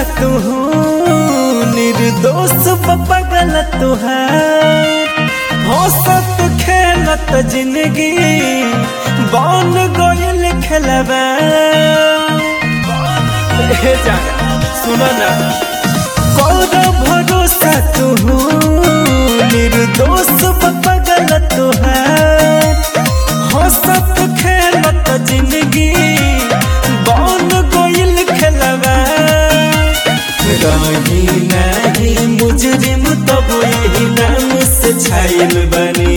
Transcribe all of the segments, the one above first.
तू निर्दोष बपगल तुहार हंसत खेलत जिंदगी बन गइल खेलबा हे जाना सुनो ना कौन भरोसा तू निर्दोष बपगल तुहार हंसत खेलत जिंदगी बन गइल खेलबा रही नहीं मुजरिम तब यही नाम से छाइल बनी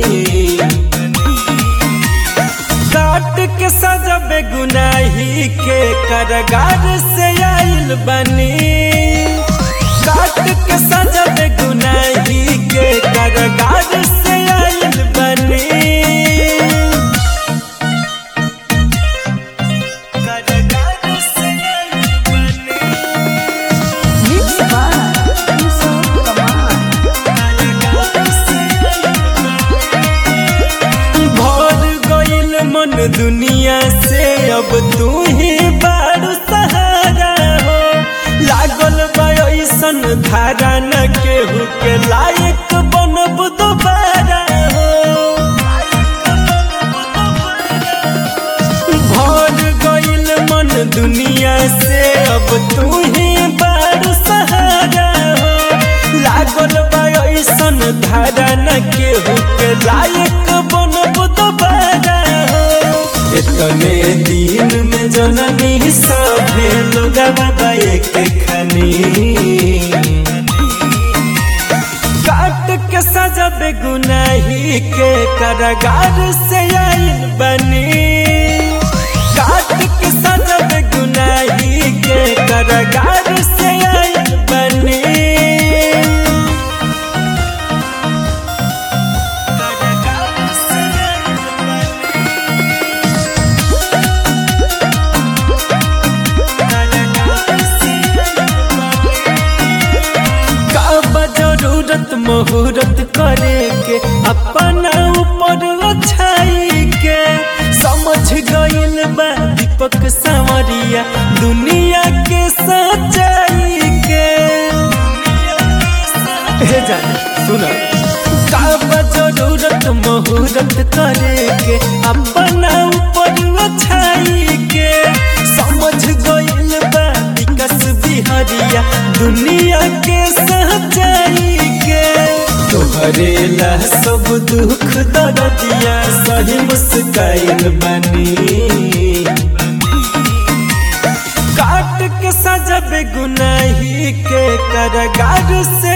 काट के सजा बेगुनाही के करगार से आइल बनी काट के सजा बेगुनाही के करगार से आइल बनी करगार से आइल बनी Mix by Yusuf Kamal. भर गइल मन दुनिया से अब तू ही बारू सहारा हो लागल बा ऐसन धारा न केहू के लायक बनब दोबारा हो भर गइल मन दुनिया से अब तू ही बारू सहारा हो लागल बा ऐसन धारा न केहू के लायक बनब दोबारा हो इतने दिन में जननी सभे लोग बाबा एक खनी काट के सजा बेगुनाही के करगार से आइल बनी काट के सजा बेगुनाही के करगार से आइल बनी करगार से आइल कब जरूरत मुहूर्त करे के अपना ऊपर छाई के समझ गइल बा दीपक संवरिया दुनिया के सच्चाई के हे जाने सुना कब जरूरत मुहूर्त करे के अपना ऊपर छाई के समझ गइल बा विकास बिहरिया दुनिया के सच्चाई के तोहरे ला सब दुख दर्दिया सही मुस्काइल बनी काट के सजा बेगुनाही के करगार से